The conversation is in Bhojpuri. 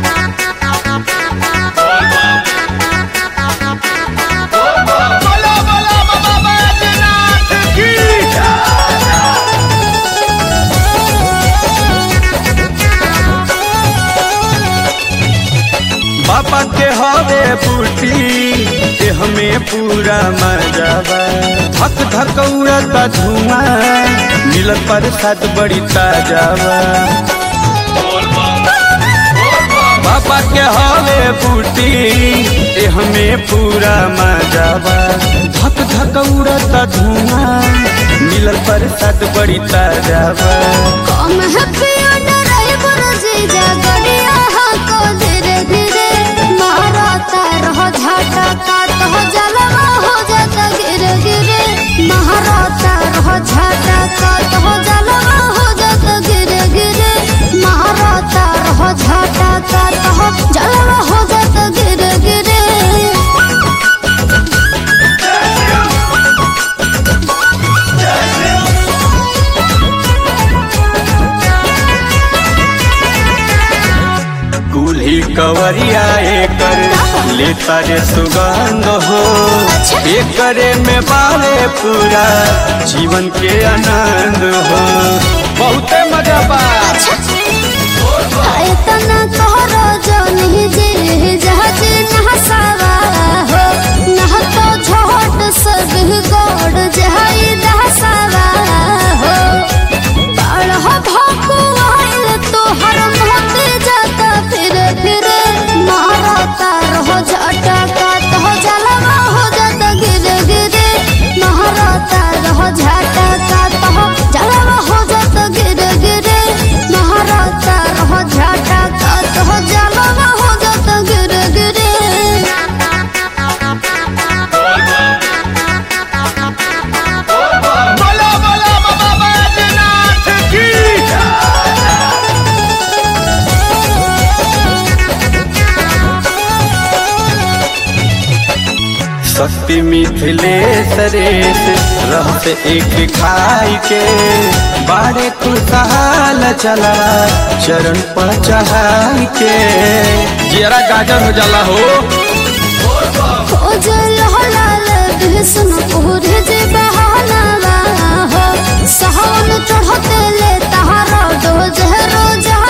बोला बोला बाबा बैजनाथ की बाबा के हवे बूटी के हमें पूरा मजावा धक धक उड़ता धुआं मिलत पर साथ बड़ी ताजावा बाबा के हवे बूटी के हमें पूरा मजावा धक धक उड़ता धुआं मिलत पर साथ बड़ी ताजावा कम है पिया ड्राइवर जीजा गड़िया को धीरे धीरे मारता रहो झाटा का तो जलवा हो जाता गिरे गिरे मारता रहो झाटा का तो जलवा हो जाता गिरे गिरे मारता रहो झाटा का तो जलवा हो जाता गिरे गिरे दूल्ही कवरिया एकर लेता रे सुगंध हो एकरे में बाले पूरा जीवन के आनंद हो बहुते मजा बा इतना तोहरो जनी जी जहाज नहसावा हो नह तो झोट सब गोड़ जहाई दहसावा हो बाढ़ भाकू आइल तोहर मोते जाता फिर फिर मारता रहो झटका तो जलवा हो जाता गिरे गिरे मारता रहो झटका तो जलवा हो जाता गिरे गिरे मारता रहो झटका तो जलवा हो जाता गिरे गिरे बोला बोला बाबा बैजनाथ की शक्ति मिथिलेश रेस रहत एक खाई के बारे खुशहाल चला चरण पर चढ़ाई के जरा गाजर हो जाला हो खोजल हलाल बिहसन पूरे जे बहाना हो सहन चढ़ते ले तहारा डोज रोजा